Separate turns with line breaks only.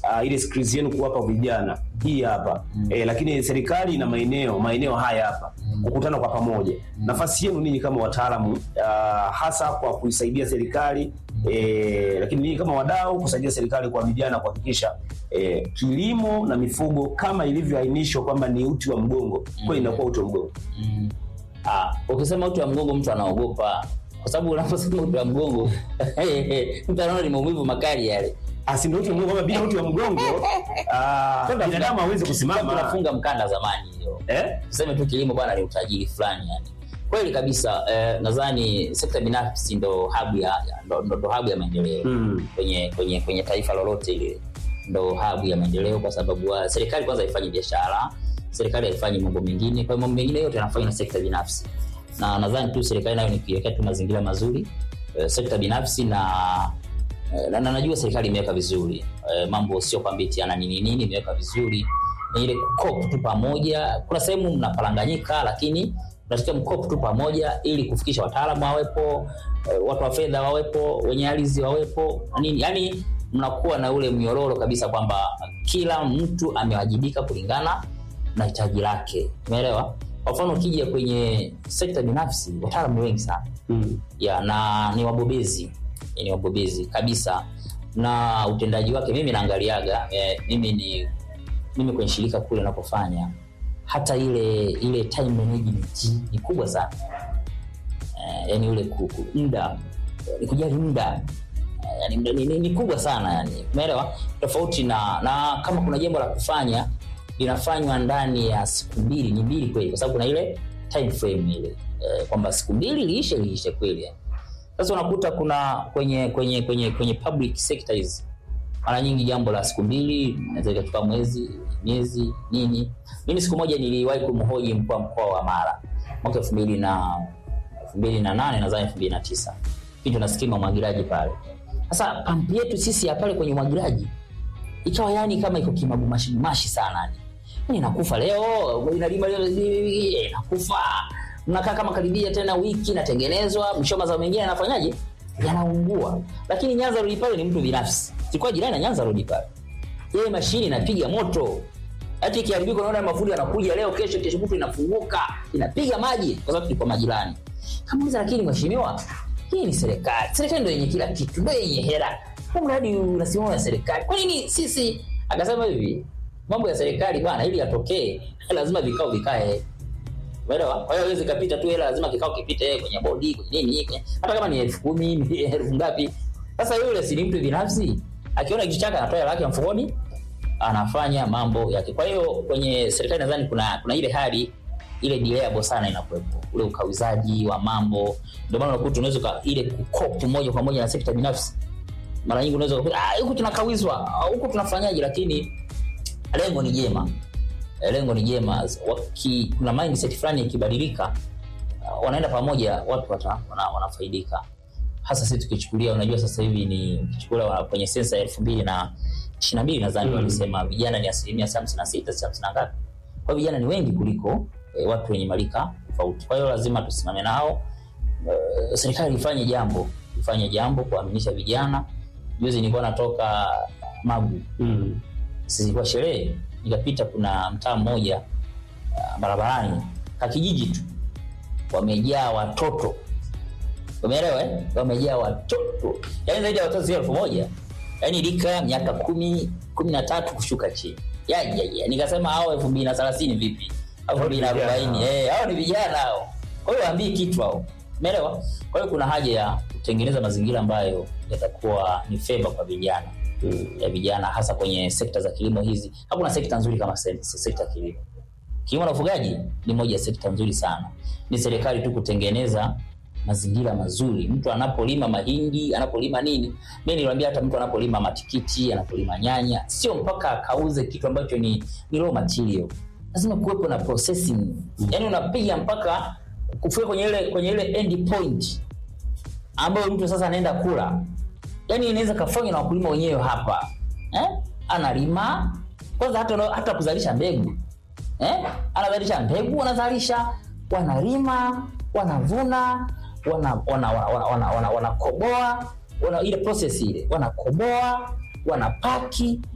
uh, ile skills yenu kuwapa vijana hii hapa eh, lakini serikali ina maeneo maeneo haya hapa kukutana kwa pamoja. Nafasi yenu ninyi kama wataalamu uh, hasa kwa kuisaidia serikali eh, lakini ninyi kama wadau kusaidia serikali kwa vijana kuhakikisha eh, kilimo na mifugo kama ilivyoainishwa kwamba ni uti wa mgongo kweli inakuwa uti wa mgongo.
Mm. Ah, ukisema uti wa mgongo mtu anaogopa kwa sababu unaposema uti wa mgongo mtu anaona ni maumivu makali yale.
Asi ndio uti wa mgongo, kama bila uti wa mgongo ah, binadamu hawezi kusimama.
Tunafunga mkanda zamani hiyo.
Eh?
Tuseme tu kilimo bwana ni utajiri fulani yani. Kweli kabisa eh, nadhani sekta binafsi ndo hub ya ya- ndo, ndo, ndo hub ya maendeleo
Mm.
kwenye kwenye kwenye taifa lolote ile ndo hub ya maendeleo kwa sababu uh, serikali kwanza haifanyi biashara serikali haifanyi mambo mengine kwa hiyo mambo mengine yote yanafanywa na sekta binafsi na nadhani tu serikali nayo ni kuiwekea tu mazingira mazuri eh, sekta binafsi na eh, na, na najua serikali imeweka vizuri eh, mambo sio kwamba eti ana nini nini imeweka vizuri ni ile kukop tu pamoja kuna sehemu mnapalanganyika lakini mnatakiwa mkop tu pamoja ili kufikisha wataalamu wawepo eh, watu wa fedha wawepo wenye ardhi wawepo na nini yani mnakuwa na ule mnyororo kabisa kwamba kila mtu amewajibika kulingana na hitaji lake umeelewa kwa mfano ukija kwenye sekta binafsi wataalamu ni wengi sana
Mm.
ya na ni wabobezi ni wabobezi kabisa na utendaji wake mimi naangaliaga eh, mimi ni mimi kwenye shirika kule napofanya hata ile ile time management ni kubwa sana eh, yani ule ku- ku- muda eh, ni kujali muda eh, yani muda ni, ni, ni kubwa sana yani umeelewa tofauti na na kama kuna jambo la kufanya linafanywa ndani ya siku mbili ni mbili kweli kwa sababu kuna ile time frame ile eh, kwamba siku mbili liishe liishe kweli yani. sasa unakuta kuna kwenye kwenye kwenye kwenye public sector hizi mara nyingi jambo la siku mbili naweza ikachukua mwezi miezi nini mimi siku moja niliwahi kumhoji mkuu wa mkoa wa mara mwaka elfu mbili na elfu mbili na nane nadhani elfu mbili na tisa pindi tuna skimu ya umwagiliaji pale sasa pampu yetu sisi ya pale kwenye umwagiliaji ikawa yani kama iko kimagumashi mashi sana yani yani inakufa leo inalima leo eh, inakufa mnakaa kama karibia tena wiki inatengenezwa mwisho mazao mengine yanafanyaje yanaungua lakini nyanza rodi pale ni mtu binafsi sikuwa jirani na nyanza rodi pale yeye mashini inapiga moto hata ikiharibika unaona mafundi yanakuja leo kesho kesho kutu inafunguka inapiga maji kwa sababu tulikuwa majirani kamuuliza lakini mheshimiwa hii ni serikali serikali ndo yenye kila kitu ndo yenye hela huu mradi unasimama na serikali kwa nini sisi akasema hivi mambo ya serikali bwana ili yatokee lazima vikao vikae umeelewa kwa hiyo hawezi kapita tu hela lazima kikao kipite kwenye bodi kwenye nini kwenye, hata kama ni elfu kumi elfu ngapi sasa yule si ni mtu binafsi akiona kitu chake anatoa hela yake mfukoni anafanya mambo yake kwa hiyo kwenye serikali nadhani kuna kuna ile hali ile delayable sana inakuwepo ule ukawizaji wa mambo ndio maana unakuta unaweza uka- ile kukopu moja kwa moja na sekta binafsi mara nyingi unaweza kukuta, "Ah, huku tunakawizwa ah, huku tunafanyaje lakini lengo ni jema Eh, lengo ni jema Waki, kuna mindset fulani ikibadilika uh, wanaenda pamoja watu wata, wana, wanafaidika hasa sisi tukichukulia unajua sasa hivi ni ukichukulia wa- kwenye sensa ya elfu mbili na ishiri na mbili nadhani
Mm.
walisema vijana ni asilimia hamsini na sita hamsini na ngapi kwa hiyo vijana ni wengi kuliko eh, watu wenye marika tofauti kwa hiyo lazima tusimame nao Eh, serikali ifanye jambo ifanye jambo kuaminisha vijana juzi nilikuwa natoka magu
Mm.
zilikuwa sherehe nikapita kuna mtaa mmoja uh, barabarani kakijiji tu wamejaa watoto umeelewa eh? wamejaa watoto yaani zaidi ya watoto sio elfu moja yaani lika miaka kumi kumi na tatu kushuka chini ya, ya, ya. nikasema hao elfu mbili na thelathini vipi au elfu mbili na
Vijana
arobaini
hao.
Eh, hao ni vijana hao kwa hiyo waambii kitu hao umeelewa kwa hiyo kuna haja ya kutengeneza mazingira ambayo yatakuwa ni feva kwa vijana
Mm.
ya vijana hasa kwenye sekta za kilimo hizi hakuna sekta nzuri kama se- se- sekta ya kilimo kilimo na ufugaji ni moja ya sekta nzuri sana ni serikali tu kutengeneza mazingira mazuri mtu anapolima mahindi anapolima nini mi niliwambia hata mtu anapolima matikiti anapolima nyanya sio mpaka akauze kitu ambacho ni, ni raw material lazima kuwepo na processing yaani unapiga mpaka kufika kwenye ile kwenye ile end point ambayo mtu sasa anaenda kula yani inaweza kafanywa na wakulima wenyewe hapa eh? analima kwanza hata, hata kuzalisha mbegu eh? anazalisha mbegu wanazalisha wanalima wanavuna wanakoboa wana, wana, wana, wana, wana, wanakoboa, wana, ile process ile wanakoboa wanapaki